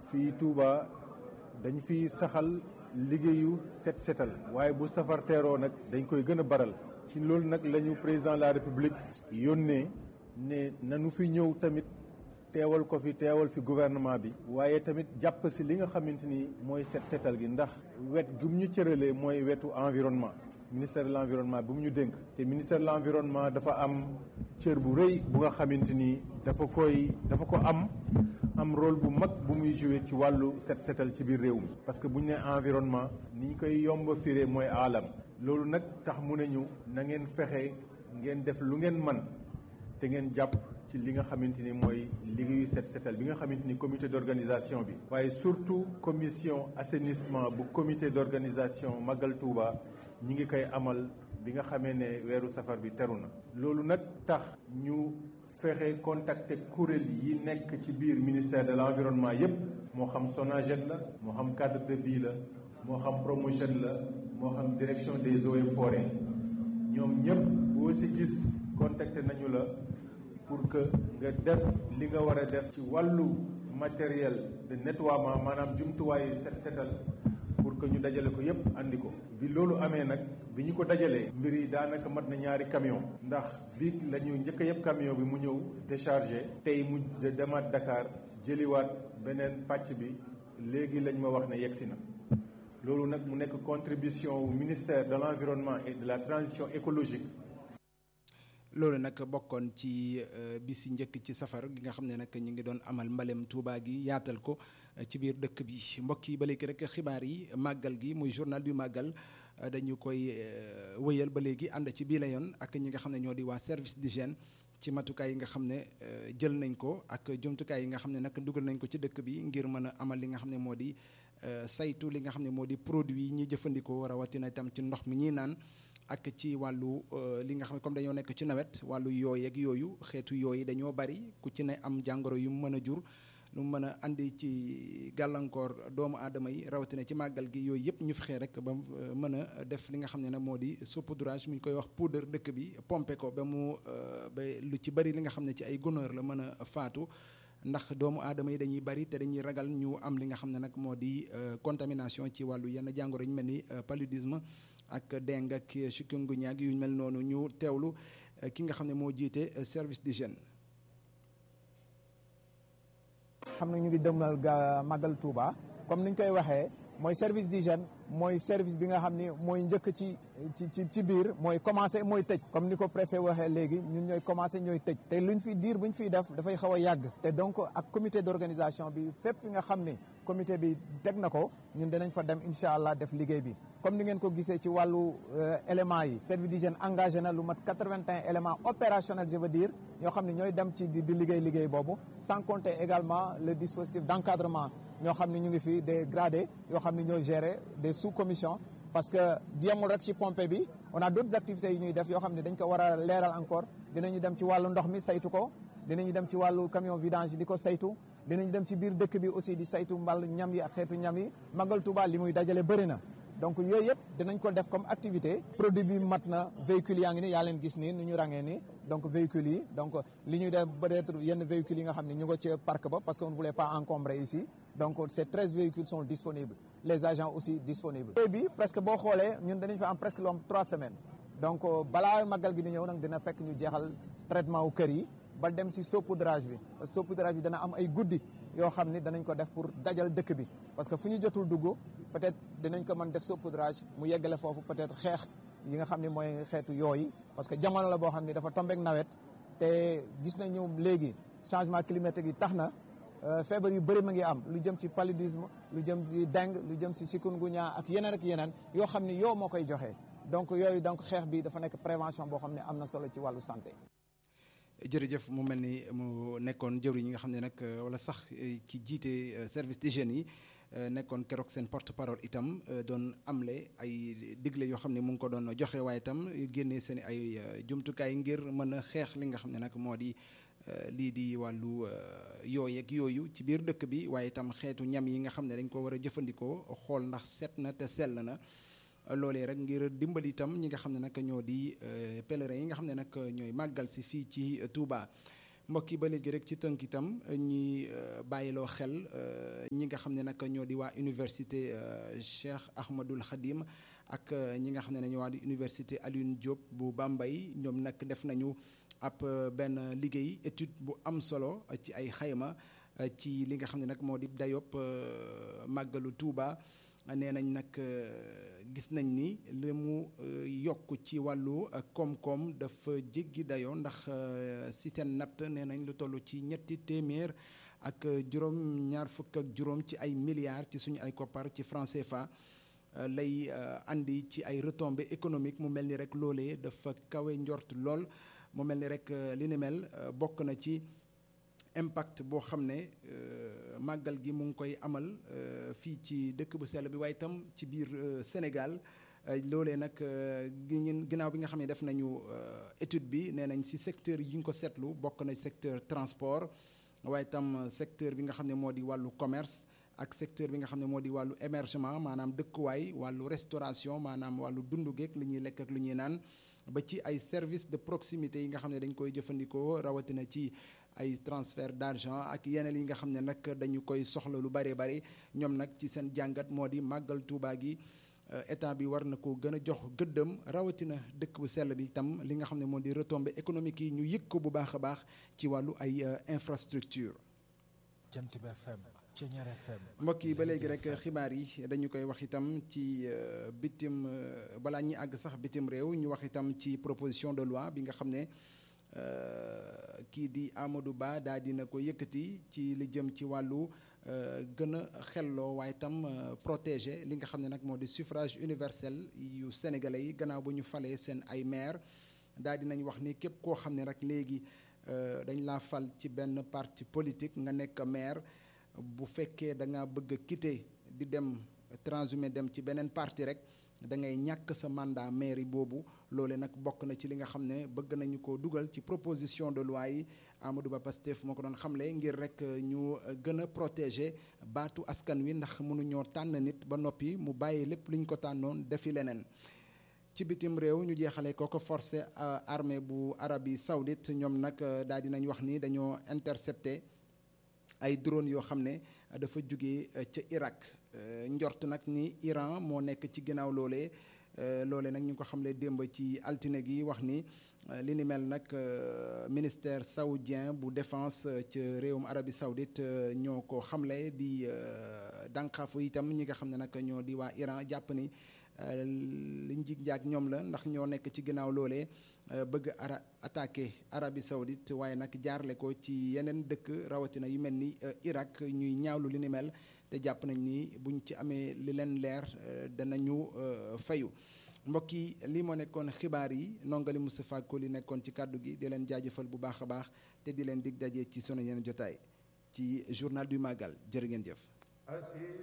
fii Touba dañ fi saxal liggéeyu set setal waaye bu safar teeroo nag dañ koy gën a baral ci loolu nag la ñu président de la république yónnee ne nanu fi ñëw tamit teewal ko fi teewal fi gouvernement bi waaye tamit jàpp si li nga xamante ni mooy set setal gi ndax wet gi mu ñu cëralee mooy wetu environnement ministère de l' environnement bi mu ñu dénk te ministère de l' environnement dafa am cër bu rëy bu nga xamante ni dafa koy dafa ko am am rôle bu mag bu muy joué ci wàllu set setal ci biir réew mi parce que bu ñu nee environnement ni ñu koy yomba firee mooy aalam loolu nag tax mu ne ñu na ngeen fexe ngeen def lu ngeen man te ngeen jàpp ci li nga xamante ni mooy liggéeyu set setal bi nga xamante ni comité d' organisation bi waaye surtout commission assainissement bu comité d' organisation Magal Touba ñi ngi koy amal bi nga xamee ne weeru safar bi teru na loolu nag tax ñu fexe contacter kuréel yi nekk ci biir ministère de l' environnement yépp moo xam SONAGED la moo xam cadre de vie la moo xam Promoged la moo xam direction des eaux et forêts ñoom ñëpp boo si gis contacté nañu la pour que nga def li nga war a def ci wàllu matériel de nettoiement maanaam jumtuwaayu set setal pour que ñu dajale ko yépp andi ko bi loolu amee nag bi ñu ko dajalee mbir yi daanaka mat na ñaari camion ndax bi la ñu njëkk a yëpp camion bi mu ñëw déchargé tey mu demaat Dakar jëliwaat beneen pàcc bi léegi lañ ma wax ne yegsi na loolu nag mu nekk contribution wu ministère de l' environnement et de la transition écologique loolu nag bokkoon ci bis yi njëkk ci safar gi nga xam ne nag ñu ngi doon amal mbalem Touba gi yaatal ko ci biir dëkk bi mbokk yi ba léegi rek xibaar yi màggal gi muy journal du màggal dañu koy wëyal ba léegi ànd ci bii la yoon ak ñi nga xam ne ñoo di waa service d'hygiène ci matukaay yi nga xam ne jël nañ ko ak jumtukaay yi nga xam ne nag dugal nañ ko ci dëkk bi ngir mën a amal li nga xam ne moo di saytu li nga xam ne moo di produit yi ñuy jëfandikoo rawatina itam ci ndox mi ñuy naan. ak ci wàllu li nga xam ne comme dañoo nekk ci nawet wàllu yooy ak yooyu xeetu yooyu dañoo bari ku ci ne am jàngoro yu mu mën a jur lu mu mën a andi ci gàllankoor doomu aadama yi rawatina ci màggal gi yooyu yëpp ñu fexee rek ba mën a def li nga xam ne nag moo di saupoudrage mi ñu koy wax poudre dëkk bi pomper ko ba mu ba lu ci bari li nga xam ne ci ay goneur la mën a faatu ndax doomu aadama yi dañuy bari te dañuy ragal ñu am li nga xam ne nag moo di contamination ci wàllu yenn jàngoro ñu mel ni paludisme ak dengue ak chikungunya yu mel noonu ñu teewlu ki nga xam ne moo jiite service d'hygiène xam na ñu ngi demal ga màggal Touba comme niñ koy waxee mooy service d'hygiène mooy service bi nga xam ni mooy njëkk ci ci ci biir mooy commencé mooy tëj comme ni ko préfet waxee léegi ñun ñooy commencé ñooy tëj te luñ fi diir buñ fiy def dafay xaw a yàgg te donc ak comité d'organisation bi fépp nga xam ni comité bi teg na ko ñun dinañ fa dem incha allah def liggéey bi comme ni ngeen ko gisee ci wàllu éléments yi service d'hygiène engagé na lu mat 81 éléments opérationnels je veux dire ñoo xam ne ñooy dem ci di liggéey liggéey boobu sans compter également le dispositif d'encadrement ñoo xam ne ñu ngi fi des gradés yoo xam ne ñoo gérer des sous-commissions parce que yemul rek ci pompe bi on a d'autres activités yu ñuy def yoo xam ne dañ ko war a leeral encore dinañu dem ci wàllu ndox mi saytu ko dinañu dem ci wàllu camion vidange di ko saytu dinañu dem ci biir dëkk bi aussi di saytu mbal ñam yi ak xeetu ñam yi Magal Touba li muy dajale bëri na donc yooyu yëpp dinañ ko def comme activité produit bi mat na véhicules yaa ngi ni yaa leen gis nii nu ñu rangee nii donc véhicules yi donc li ñuy def peut-être yenn véhicules yi nga xam ne ñu nga ci parc ba parce qu'on ne voulait pas encombrer ici donc ces treize véhicules sont disponibles les agents aussi disponibles bi presque boo xoolee ñun danañ fa am presque lu am trois semaines donc balaa màggal gi di ñëw nag dina fekk ñu jeexal traitement wu kër yi ba dem si saupoudrage bi parce que saupoudrage bi dana am ay guddi yoo xam ni danañ ko def pour dajal dëkk bi parce que fu ñu jotul dugg peut-être dinañ ko mën def saupoudrage mu yeggale foofu peut-être xeex yi nga xam ne mooy xeetu yooyu parce que jamono la boo xam ne dafa tombeek nawet te gis nañu léegi changement climatique yi tax na feebar yu bëri ma ngi am lu jëm ci paludisme lu jëm ci dengue lu jëm ci chikungunya ak yeneen ak yeneen yoo xam ne yoo moo koy joxe donc yooyu donc xeex bi dafa nekk prévention boo xam ne am na solo ci wàllu santé jërëjëf mu mel ni mu nekkoon jëwriñ ñi nga xam ne nag wala sax ki jiite service d'hygiène yi nekkoon keroog seen porte parole itam doon amle ay digle yoo xam ne mu ngi ko doon joxe waaye itam génnee seen ay jumtukaay ngir mën a xeex li nga xam ne nag moo di lii di wàllu yooyeeg yooyu ci biir dëkk bi waaye itam xeetu ñam yi nga xam ne dañ ko war a jëfandikoo xool ndax set na te sell na loolee rek ngir dimbali itam ñi nga xam ne nag ñoo di pèlerins yi nga xam ne nag ñooy màggal si fii ci Touba mbokk yi ba léegi rek ci tënk itam ñi bàyyiloo xel ñi nga xam ne nag ñoo di waa université Cheikh Ahmadul Khadim ak ñi nga xam ne ñoo waa di université Alioune Diop bu Bambey ñoom nag def nañu ab benn liggéey étude bu am solo ci ay xayma ci li nga xam ne nag moo di dayob màggalu Touba nee nañ nag gis nañ ni li mu yokk ci wàllu koom-koom dafa jéggi dayoo ndax si seen natt nee nañ lu toll ci ñetti téeméer ak juróom ñaar fukk ak juróom ci ay milliards ci suñu ay koppar ci franc CFA lay andi ci ay retombées économiques mu mel ni rek loolee dafa kawe njort lool mu mel ni rek li ni mel bokk na ci impact boo xam ne màggal gi mu ngi koy amal fii ci dëkk bu sell bi waaye itam ci biir Sénégal loolee nag ginnaaw bi nga xam ne def nañu étude bi nee nañ si secteur yi ñu ko seetlu bokk na secteur transport waaye itam secteur bi nga xam ne moo di wàllu commerce ak secteur bi nga xam ne moo di wàllu émergement maanaam dëkkuwaay wàllu restauration maanaam wàllu dundu geek lu ñuy lekk ak lu ñuy naan ba ci ay services de proximité yi nga xam ne dañ koy jëfandikoo rawatina ci ay transfert d'argent ak yeneen yi nga xam ne nag dañu koy soxla lu bare bare ñoom nag ci seen jàngat moo di màggal Tuuba gi état bi war na ko gën a jox gëddëm rawatina dëkk bu sell bi itam li nga xam ne moo di retombées économiques yi ñu yëg ko bu baax a baax ci wàllu ay infrastructure Jant bi FM Ceñeer FM mbokk yi ba léegi rek xibaar yi dañu koy wax itam ci bitim balaa ñuy àgg sax bitim réew ñu wax itam ci proposition de loi bi nga xam ne kii di Amadou Ba daal dina ko yëkkati ci li jëm ci wàllu gën a xelloo waaye itam protéger li nga xam ne nag moo di suffrage universel yu sénégalais yi gannaaw bu ñu falee seen ay maire daal dinañ wax ni képp koo xam ne rek léegi dañ laa fal ci benn parti politique nga nekk maire bu fekkee da nga bëgg a quitter di dem transhumé dem ci beneen parti rek da ngay ñàkk sa mandat mairie boobu loole nag bokk na ci li nga xam ne bëgg nañu ko dugal ci proposition de loi yi Amadou Ba Pastef moo ko doon xamle ngir rek ñu gën a protéger baatu askan wi ndax mënuñoo tànn nit ba noppi mu bàyyi lépp luñ ko tànnoon defi leneen. ci bitim réew ñu jeexale ko ko forcé armée bu Arabie Saoudite ñoom nag daal dinañ wax ni dañoo intercepté ay drone yoo xam ne dafa jóge ca Irak njort nag ni Iran moo nekk ci ginnaaw loolee loole nag ñu ngi ko xamle démb ci altine gi wax ni li ni mel nag ministère saoudien bu défense ca réewum Arabie Saoudite ñoo ko xamle di dànqaafu itam ñi nga xam ne nag ñoo di waa Iran jàpp ni li njig njaag ñoom la ndax ñoo nekk ci ginnaaw loolee bëgg ara attaqué Arabie Saoudite waaye nag jaarle ko ci yeneen dëkk rawatina yu mel ni Irak ñuy ñaawlu li ni mel te jàpp nañ ni buñ ci amee li leen leer danañu fayu mbokk yi lii moo nekkoon xibaar yi nongali Moustapha Koli nekkoon ci kàddu gi di leen jaajëfal bu baax a baax te di leen dig daje ci sunu yeneen jotaay ci journal du Magal jërë ngeen jëf